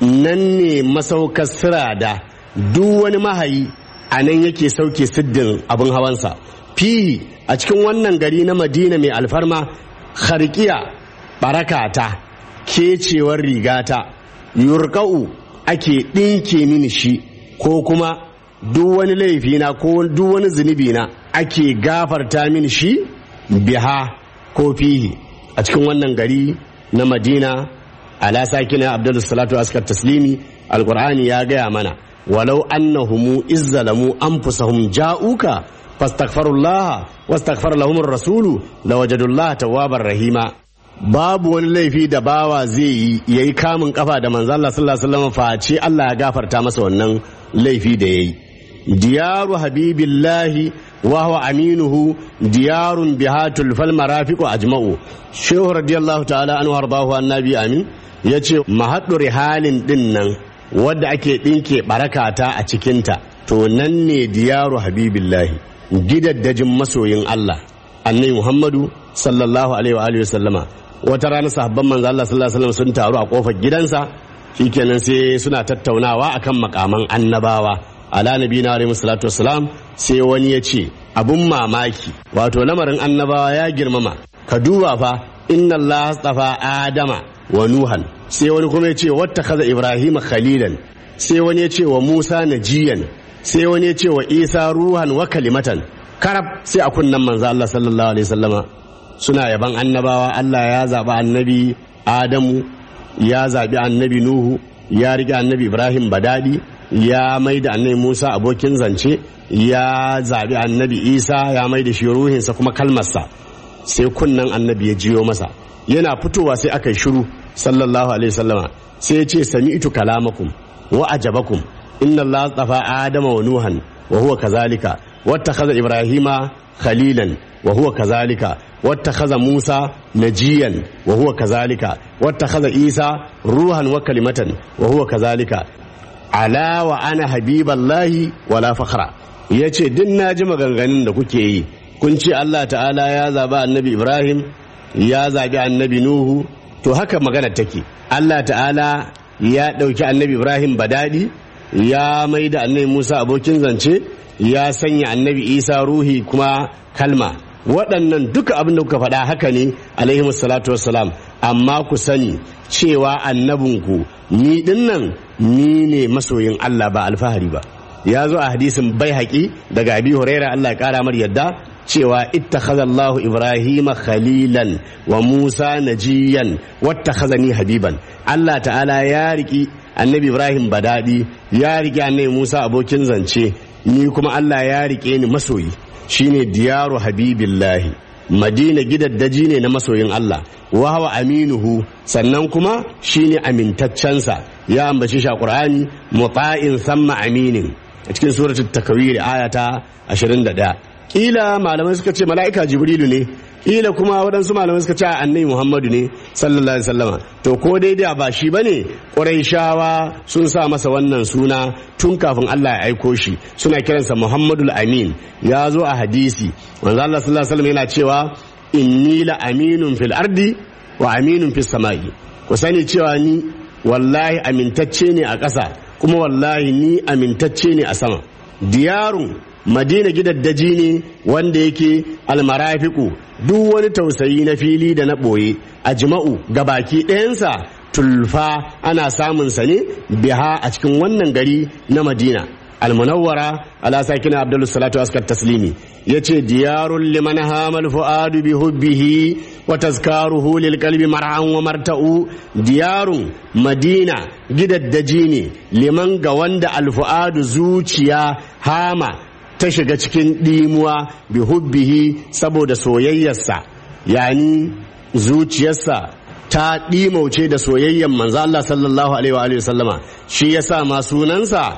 nan ne masaukar sirada duk wani mahayi a nan yake sauke siddin abin hawansa fihi a cikin wannan gari na madina mai alfarma harkiya barakata kecewar rigata yurka'u ake ɗinke mini shi ko kuma duk wani laifina ko duk wani zunubi na ake gafarta mini shi biha ko fihi a cikin wannan gari na madina ala sakina abdul salatu askar taslimi alqur'ani ya gaya mana walau annahum izzalamu anfusahum ja'uka fastaghfirullah wastaghfar lahum ar-rasulu lawajadullah tawwabar rahima babu wani laifi da bawa zai yi yayi kamun kafa da manzo Allah sallallahu alaihi wasallam face Allah ya gafarta masa wannan laifi da yayi diyaru habibillahi wa huwa aminuhu diyarun bihatul fal marafiqu ajma'u shehu radiyallahu ta'ala anhu harbahu annabi amin yace mahaddu rihalin din nan wadda ake dinke barakata a cikinta to nan ne diyaru habibillahi gidaddajin masoyin Allah annabi Muhammadu sallallahu alaihi wa alihi sallama wata rana sahabban manzo Allah sallallahu alaihi wasallam sun taru a kofar gidansa shikenan sai suna tattaunawa akan makaman annabawa ala nabiyina alaihi salatu wassalam sai wani ya ce abun mamaki wato lamarin annabawa ya girmama ka duba fa inna Allah astafa adama wa nuhan sai wani kuma ya ce wata kaza ibrahim khalilan sai wani ya ce wa musa najiyan sai wani ya ce wa isa ruhan wa kalimatan karab sai a kunnan manzo Allah sallallahu alaihi wasallama suna yaban annabawa Allah ya zaɓi annabi adamu ya zaɓi annabi nuhu ya riƙe annabi ibrahim badadi ya mai da annabi musa abokin zance ya zaɓi annabi isa ya mai da shi ruhinsa kuma kalmarsa sai kunnan annabi ya jiyo masa yana fitowa sai aka yi shiru sallallahu alaihi wasallama sai ya ce sami'tu kalamakum wa ajabakum inna allaha tsafa adama wa nuhan wa huwa kazalika wattakhadha ibrahima khalilan wa huwa kazalika wattakhadha musa najiyan wa huwa kazalika wattakhadha isa ruhan wa kalimatan wa huwa kazalika ala wa ana habiballahi wala fakhra yace din naji maganganun da kuke yi kun ce Allah ta'ala ya zabi annabi Ibrahim ya zabi annabi Nuhu to haka magana take Allah ta'ala ya ɗauki annabi Ibrahim badadi ya mai da annabi Musa abokin zance ya sanya annabi Isa ruhi kuma kalma waɗannan duka abin da kuka faɗa haka ne alaihi salatu wassalam amma ku sani cewa annabinku ni dinnan ni ne masoyin Allah ba alfahari ba ya zo a hadisin bai haƙi daga abi huraira Allah ya ƙara mar yadda cewa ittakhadha Allahu Ibrahima khalilan wa Musa najiyan wattakhazani habiban Allah ta'ala ya riki annabi Ibrahim badadi ya riki annabi Musa abokin zance ni kuma Allah ya rike ni masoyi shine diyaru habibillahi madina gidaddaji ne na masoyin Allah wa hawa aminuhu sannan kuma shine amintaccensa ya ambaci shi a Qur'ani muta'in samma aminin a cikin suratul takwir ayata 21 kila malamai suka ce mala'ika jibrilu ne kila kuma waɗansu malamai suka ce annabi muhammadu ne sallallahu alaihi wasallama to ko daidai ba shi bane ƙurayshawa sun sa masa wannan suna tun kafin Allah ya aiko shi suna kiransa muhammadul amin ya zo a hadisi manzo Allah sallallahu alaihi wasallam yana cewa inni la aminun fil ardi wa aminun fis sama'i ku sani cewa ni wallahi amintacce ne a ƙasa kuma wallahi ni amintacce ne a sama diyarun madina gidaddaji ne wanda yake almarafiku duk wani tausayi na fili da na ɓoye a jima'u ga baki ɗayansa tulfa ana samun sa ne biha a cikin wannan gari na madina almunawwara ala sakina abdul salatu askar taslimi yace diyarun liman hamal fuadu bi hubbihi wa tazkaruhu lil qalbi mar'an wa marta'u diyarun madina gidaddaji ne liman ga wanda alfuadu zuciya hama ta shiga cikin ɗimuwa bi hubbihi saboda soyayyarsa yani zuciyarsa ta ɗimauce da soyayyan manzo Allah sallallahu alaihi wa alihi sallama shi yasa ma sunansa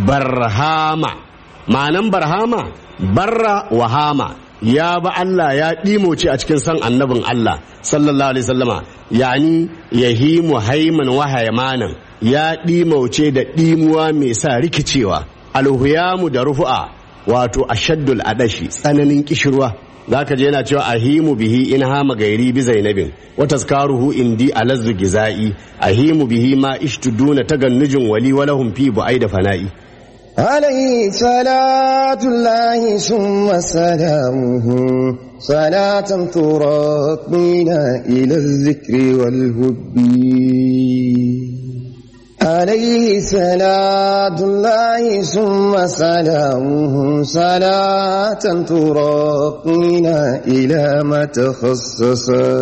barhama ma'anan barhama barra wahama ya ba Allah ya ɗimauce a cikin san annabin Allah sallallahu alaihi sallama yani yahimu haiman wahayamanan ya ɗimauce da ɗimuwa mai sa rikicewa alhuyamu da rufu'a wato ashaddul adashi tsananin kishirwa zaka je yana cewa ahimu bihi in hama gairi bi zainabin wa tazkaruhu indi alazzu gizai ahimu bihi ma ishtuduna tagannujin wali walahum fi bu'ai da fana'i عليه صلاة الله ثم سلامه صلاة تراقينا إلى الذكر والهب عليه صلاة الله ثم سلامه صلاة تراقينا إلى ما تخصصا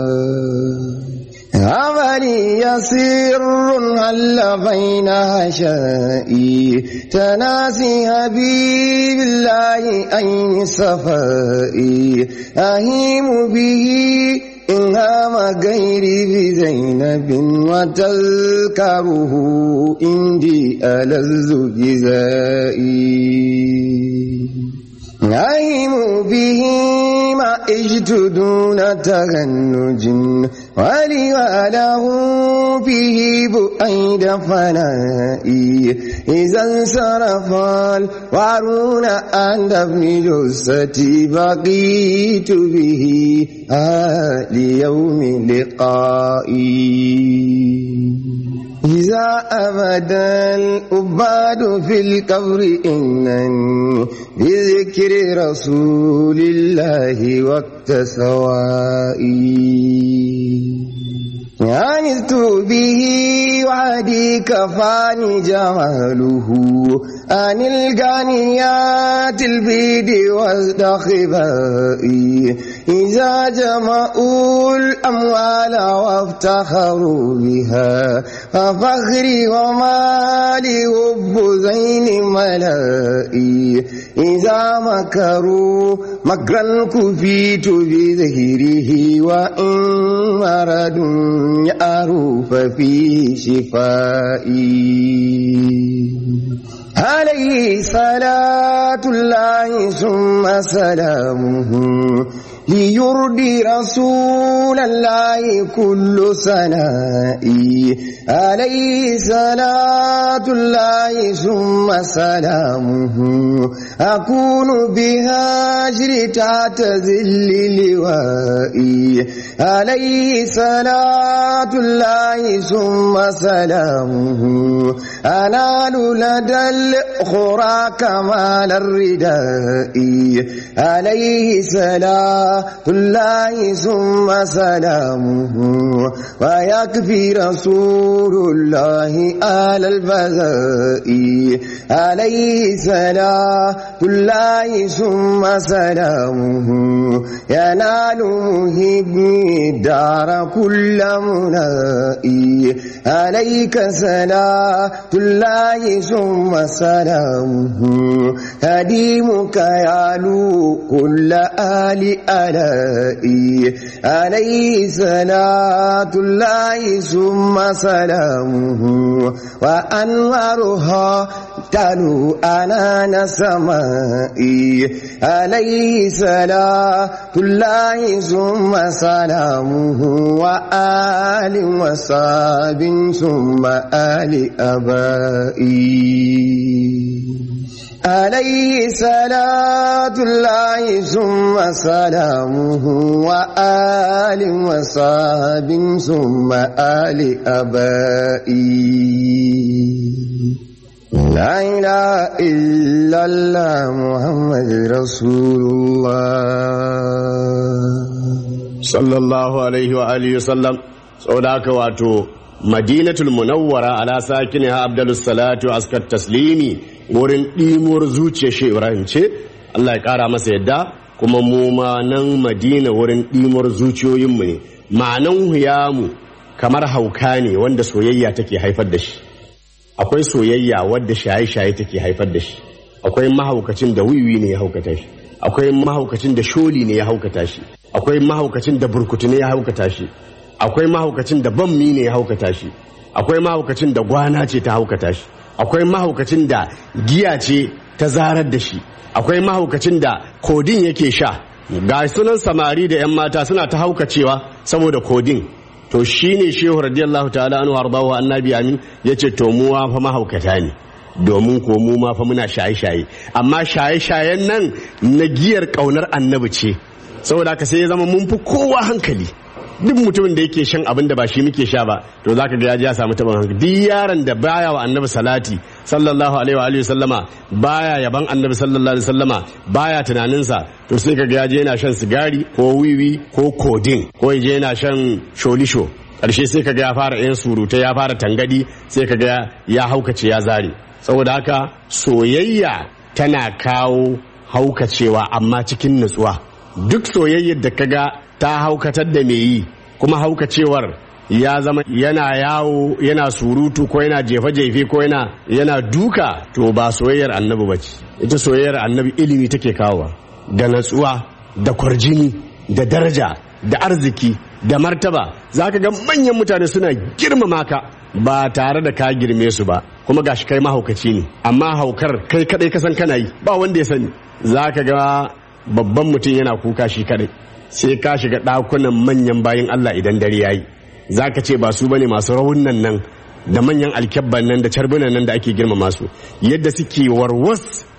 عملي يسير هل بين هشائي تناسي حبيب الله أين صفائي أهيم به إن هام غيري بزينب وتذكره عندي ألذ جزائي نعيم به ما اجت دون تغنج ولوله به بؤيد فنائي إذا انصرف الوارون عند ابن جثتي بقيت به آه ليوم لقائي إذا أبدا الأباد في القبر إنني بذكر رسول الله وقت سوائي عنست به وعدي كفاني جماله عن الغنيات البيد والدخبائي إذا جمعوا الأموال وافتخروا بها ففخري ومالي حب زين ملائي إذا مكروا مكرا كفيت بذهره وإن مرض يعرف في شفائي عليه صلاة الله ثم سلامه ليرضي رسول الله كل سنائي عليه صلاة الله ثم سلامه أكون بهاجر تحت ذل لوائي عليه صلاة الله ثم سلامه أنال لدى الأخرى كمال الرداء عليه سلام الله ثم سلامه ويكفي رسول الله آل البذاء عليه سلام الله ثم سلامه ينال مهبني الدار كل منائي عليك سلام الله ثم سلامه هديمك يعلو كل آل ألائي عليه صلاة الله ثم سلامه وأنوارها تلو أنان سمائي عليه صلاة الله ثم سلامه وآل وصاب ثم آل أبائي عليه صلاة الله ثم سلامه وآل وصحب ثم آل أبائي لا إله إلا الله محمد رسول الله sallallahu alaihi wa alihi wasallam saboda haka wato madinatul munawwara ala sakiniha abdalus salatu askat taslimi wurin ɗimuwar zuciyar shi ibrahim ce Allah ya ƙara masa yadda kuma mu ma nan madina wurin ɗimuwar zuciyoyinmu ne ma'anan huyamu kamar hauka ne wanda soyayya take haifar da shi akwai soyayya wadda shaye-shaye take haifar da shi akwai mahaukacin da wiwi ne ya haukata shi akwai mahaukacin da sholi ne ya haukata shi akwai mahaukacin da burkutu ne ya haukata shi akwai mahaukacin da bammi ne ya haukata shi akwai mahaukacin da gwana ce ta haukata shi akwai mahaukacin da giya ce ta zarar da shi akwai mahaukacin da kodin yake sha ga sunan samari da 'yan mata suna ta haukacewa saboda kodin to shine shehu radiyallahu ta'ala anhu ardahu annabi amin yace to mu fa mahaukata ne domin ko mu ma fa muna shaye-shaye amma shaye-shayen nan na giyar kaunar annabi ce saboda haka sai ya zama mun fi kowa hankali duk mutumin da yake shan abin da ba shi muke sha ba to zaka ga ya ji ya samu taɓin hankali duk yaron da baya wa annabi salati sallallahu alaihi wa alihi sallama baya yaban annabi sallallahu alaihi sallama baya tunaninsa to sai kaga ya je yana shan sigari ko wiwi ko kodin ko ya je yana shan sholisho karshe sai kaga ya fara yan surutai ya fara tangadi sai kaga ya haukace ya zare saboda haka soyayya tana kawo haukacewa amma cikin nutsuwa duk soyayyar da kaga ta haukatar da mai yi kuma haukacewar ya zama yana yawo yana surutu ko yana jefe-jefe ko yana yana duka to ba soyayyar annabi ba ce ita soyayyar annabi ilimi take kawowa da natsuwa da kwarjini da daraja da arziki da martaba za ka ga manyan mutane suna girmama ka ba tare da ka girme su ba kuma gashi kai mahaukaci ne amma haukar kai kadai ka san kana yi ba wanda ya sani za ka ga babban mutum yana kuka shi kadai sai ka shiga ɗakunan manyan bayan Allah idan dare yayi za ka ce ba su bane masu raunan nan da manyan alkyabban nan da carbunan nan da ake girmama su yadda suke warwas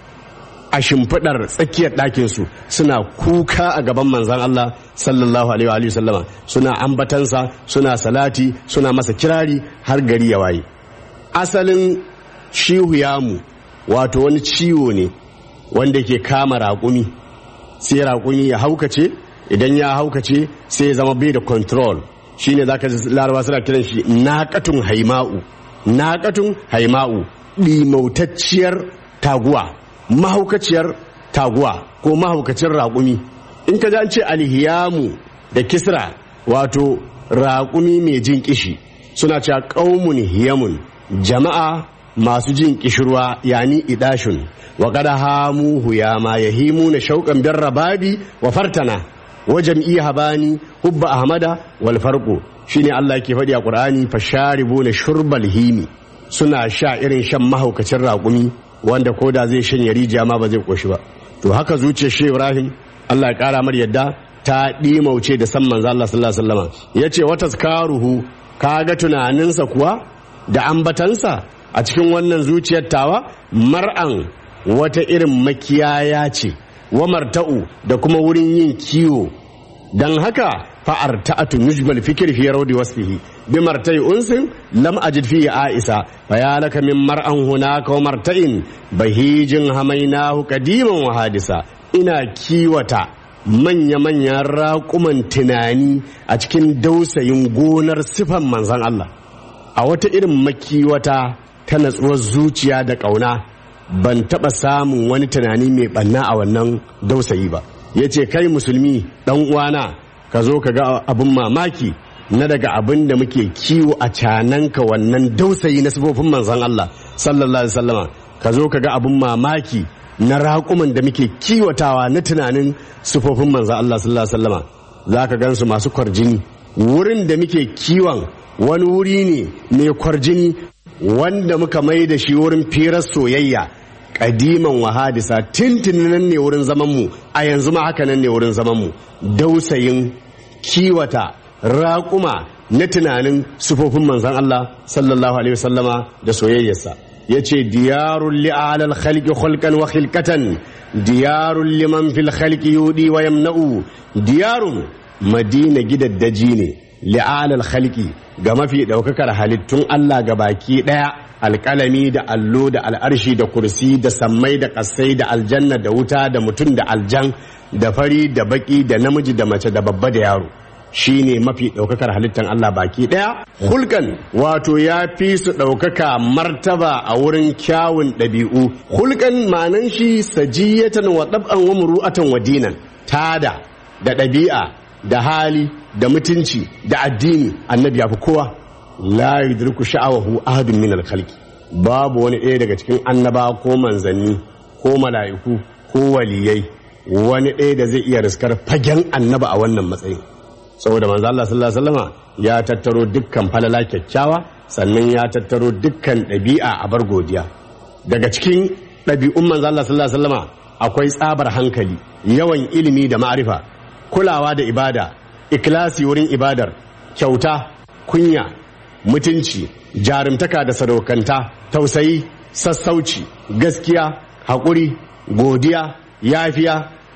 a shimfiɗar tsakiyar ɗakinsu suna kuka a gaban manzan Allah sallallahu alaihi wa sallama suna ambatansa suna salati suna masa kirari har gari ya waye asalin shihu yamu wato wani ciwo ne wanda ke kama raƙumi sai raƙumi ya haukace idan ya haukace sai ya zama bai da control shine zaka ji laraba suna kiran shi naƙatun haima'u naƙatun haima'u ɗimautacciyar taguwa mahaukaciyar taguwa ko mahaukacin raƙumi in ka ji an ce alhiyamu da kisra wato raƙumi mai jin kishi suna cewa ƙaumun hiyamun jama'a masu jin kishirwa yani idashun wa kada hamu huyama yahimu na shauƙan bin rababi wa fartana wa jam'i habani hubba ahmada wal farqu shine Allah yake faɗi a Qur'ani fasharibu na shurbal himi suna sha irin shan mahaukacin raƙumi wanda ko da zai shanye rijiya ma ba zai koshi ba to haka zuciyar shi Ibrahim Allah ya kara mar yadda ta ɗimauce da san manzo Allah sallallahu alaihi wasallam yace wata karuhu kaga tunaninsa kuwa da ambatansa a cikin wannan zuciyar tawa mar'an wata irin makiyaya ce wa marta'u da kuma wurin yin kiwo dan haka fa'ar ta'atu nujbal fikir fi rawdi wasfihi bi martai unsin lam ajid fi aisa fa ya laka min mar'an hunaka wa marta'in bahijin hamainahu qadiman wa hadisa ina kiwata manya-manyan raƙuman tunani a cikin dausayin gonar sifan manzan Allah a wata irin makiwata ta natsuwar zuciya da ƙauna ban taɓa samun wani tunani mai ɓanna a wannan dausayi ba ya ce kai musulmi ɗan uwana ka zo ka ga abin mamaki na daga abin da muke kiwo a cananka wannan dausayi na sifofin manzan Allah sallallahu alaihi wasallama ka zo ka ga abin mamaki na raƙuman da muke kiwatawa na tunanin sifofin manzan Allah sallallahu alaihi wasallama za ka gansu masu kwarjini wurin da muke kiwon wani wuri ne mai kwarjini wanda muka mai da shi wurin firar soyayya kadiman wahadisa tintin nan ne wurin zamanmu a yanzu ma haka nan ne wurin zamanmu dausayin kiwata raƙuma na tunanin sufofin manzan Allah sallallahu alaihi wasallama da soyayyarsa ya ce diyarun li'alal khalqi khulqan wa khilqatan diyarun liman fil khalqi yudi wa yamna'u diyarun madina gidaddaji ne li'alal khalqi ga mafi daukakar halittun Allah ga baki daya alƙalami da allo da al'arshi da kursi da sammai da ƙasai da aljanna da wuta da mutum da aljan da fari da baki da namiji da mace da babba da yaro shine mafi ɗaukakar halittar Allah baki ɗaya hulkan wato ya fi su ɗaukaka martaba a wurin kyawun ɗabi'u hulkan ma'anan shi sajiyatan wa ɗab'an wa muru'atan wa dinan tada da ɗabi'a da hali da mutunci da addini annabi ya fi kowa la yudriku sha'awahu ahadun min al-khalqi babu wani ɗaya daga cikin annaba ko manzanni ko mala'iku ko waliyai wani ɗaya da zai iya riskar fagen annaba a wannan matsayin saboda manzo Allah sallallahu alaihi wasallama ya tattaro dukkan falala kyakkyawa sannan ya tattaro dukkan ɗabi'a a bar godiya daga cikin ɗabi'un manzo Allah sallallahu alaihi wasallama akwai tsabar hankali yawan ilimi da ma'arifa kulawa da ibada ikilasi wurin ibadar kyauta kunya mutunci jarumtaka da sadaukanta tausayi sassauci gaskiya haƙuri godiya yafiya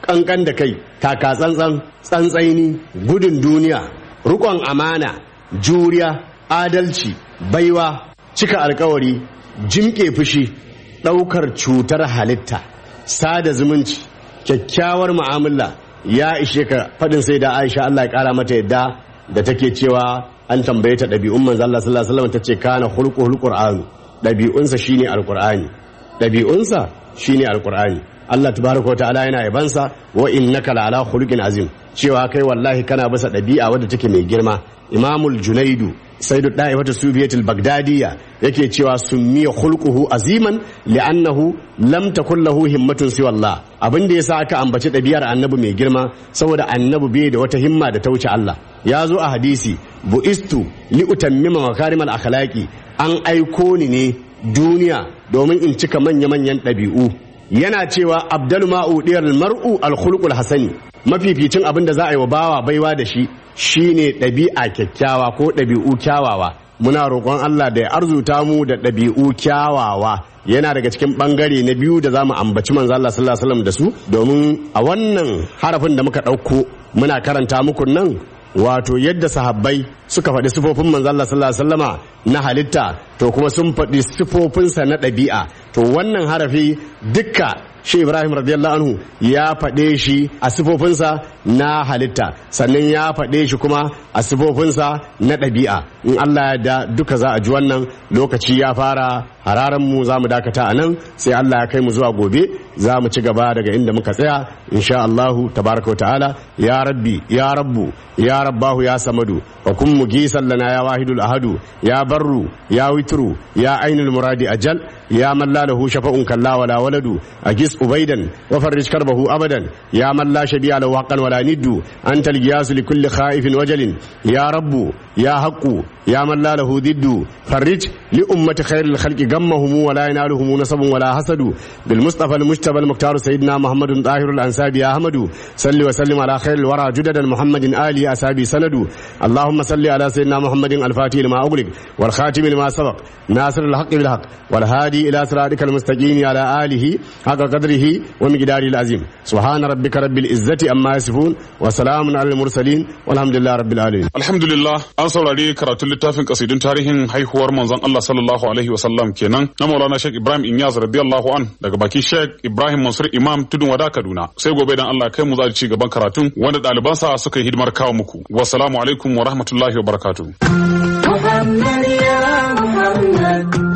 kankan da kai taka tsantsan tsantsaini gudun duniya rukon amana juriya adalci baiwa cika alkawari jimke fushi ɗaukar cutar halitta sada zumunci kyakkyawar mu'amala ya ishe ka faɗin sai da aisha allah ya ƙara mata yadda da take cewa an tambaye ta ɗabi'un manzo allah sallallahu alaihi wasallam tace kana hulqu hulqur'anu ɗabi'unsa shine alqur'ani ɗabi'unsa shine alqur'ani Allah tabaraka ta'ala yana yabansa wa innaka la'ala khuluqin azim cewa kai wallahi kana bisa ɗabi'a wadda take mai girma imamul junaidu saidu da'ifatu sufiyatul bagdadiya yake cewa summiya khulquhu aziman li'annahu lam takul lahu himmatun siwa Allah abin da yasa aka ambaci ɗabi'ar annabi mai girma saboda annabi bai da wata himma da ta wuce Allah ya zo a hadisi bu'istu li utammima makarimal akhlaqi an aiko ni ne duniya domin in cika manya-manyan ɗabi'u yana cewa abdul ma'udiyar mar'u alkhulqul hasani mafificin abin da za a yi wa bawa baiwa da shi shine ɗabi'a kyakkyawa ko ɗabi'u kyawawa muna roƙon Allah da ya arzuta mu da ɗabi'u kyawawa yana daga cikin ɓangare na biyu da za mu ambaci manzo Allah sallallahu alaihi wasallam da su domin a wannan harafin da muka ɗauko muna karanta muku nan wato yadda sahabbai suka faɗi sifofin manzo Allah sallallahu alaihi wasallama na halitta to kuma sun faɗi sifofinsa na ɗabi'a to wannan harafi dukka shi Ibrahim radiyallahu anhu ya faɗe shi a sifofinsa na halitta sannan ya faɗe shi kuma a sifofinsa na ɗabi'a in Allah ya da duka za a ji wannan lokaci ya fara hararan mu za mu dakata a nan sai Allah ya kai mu zuwa gobe za mu ci gaba daga inda muka tsaya insha Allahu tabaraka wa ta'ala ya rabbi ya rabbu ya rabbahu ya samadu wa kun mugisan lana ya wahidul ahadu ya barru ya witru ya ainul muradi ajal ya man la lahu shafa'un kalla wala waladu agis ubaidan wa farrij karbahu abadan ya man la shabi'a lahu haqqan wala niddu antal giyas li kulli khaifin wajalin ya rabbu ya haqqu ya man la lahu diddu farrij li ummati khairil khalqi gammahum wala yanaluhum nasabun wala hasadu bil mustafa al mujtaba al muqtar sayyidina muhammadun tahirul ansabi ya ahmadu salli wa sallim ala khairil wara judadan muhammadin ali asabi sanadu اللهم صل على سيدنا محمد الفاتح لما أغلق والخاتم لما سبق ناصر الحق بالحق والهادي إلى صراطك المستقيم على آله حق قدره ومقداره العظيم سبحان ربك رب العزة أما يصفون وسلام على المرسلين والحمد لله رب العالمين Alhamdulillah an saurari karatun littafin kasidun tarihin haihuwar manzon Allah sallallahu alaihi wasallam kenan na Maulana Sheikh Ibrahim Inyas radiyallahu an daga baki Sheikh Ibrahim Mansur Imam Tudun Wada Kaduna sai gobe dan Allah kai mu za ci gaban karatun wanda ɗalibansa suka yi hidimar kawo muku wassalamu alaikum wa rahmatullahi wa barakatuh محمد يا محمد